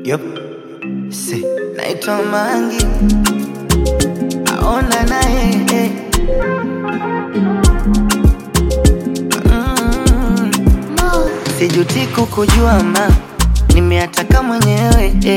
Yup. Si naitwa Mangi, aona naye eh. Mm. Sijuti kukujua ma, nimeataka mwenyewe eh.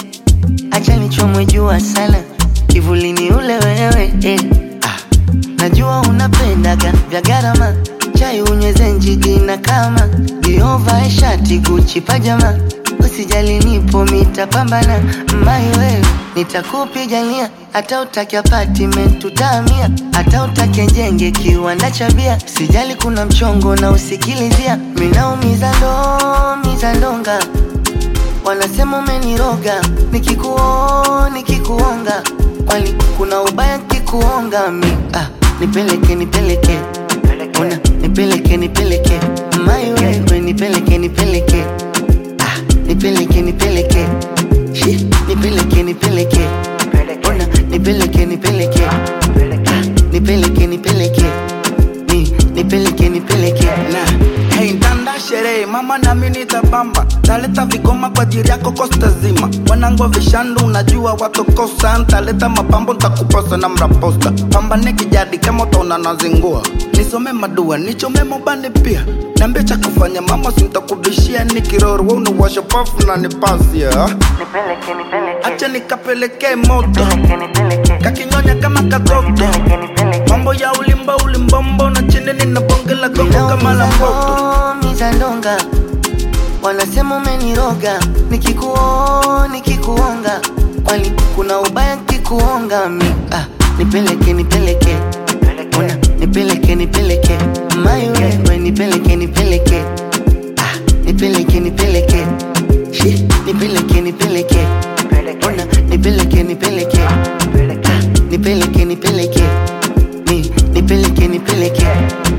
Acha nichomwe jua sana, kivulini ule wewe eh. Ah. Najua unapendaga vya gharama, chai unyweze njigi na kama Jehova shati Gucci pajama, usijali nipo mitapambana, mai wewe nitakupigania, hata utake apartment tutahamia, hata utake njenge kiwanda cha bia, sijali kuna mchongo na usikilizia, minaumiza ndo miza ndonga Wanasema umeniroga, nikikuo nikikuonga, kwani kuna ubaya nikikuonga mi ah, nipeleke nipeleke una nipeleke nipeleke mai wewe nipeleke nipeleke ah, nipeleke nipeleke Shi, nipeleke nipeleke una nipeleke nipeleke ah, nipeleke nipeleke ni nipeleke nipeleke na Hey, ndanda sherehe mama nami nitabamba taleta vigoma kwa ajili yako kosta zima wanangu wa vishandu unajua watokosa ntaleta mapambo ntakuposa na mraposta pambane kijadi kama utaona nazingua nisome madua nichome mobani pia niambie cha kufanya mama sintakubishia nikiroro we unawasha pafu na nipasia nipeleke nipeleke acha nikapelekee moto nipeleke nipeleke kakinyonya kama katoto nipeleke nipeleke mambo ya ulimba ulimbombo na chini nina bonge la gongo kama la mboto miza ndonga wanasema umeniroga nikikuo nikikuonga kwani kuna ubaya nikikuonga mi ah, nipeleke nipeleke una nipeleke nipeleke mai wewe nipeleke nipeleke ah, nipeleke nipeleke Shi, nipeleke nipeleke una nipeleke nipeleke ah, nipeleke nipeleke ni nipeleke nipeleke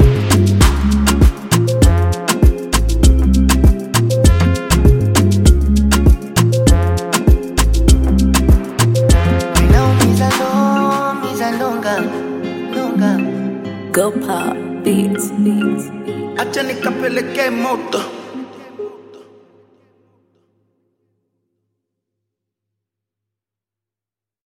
Ninaumiza ndo miza ndonga ndonga Go pop beats, beats. acha nikapelekee moto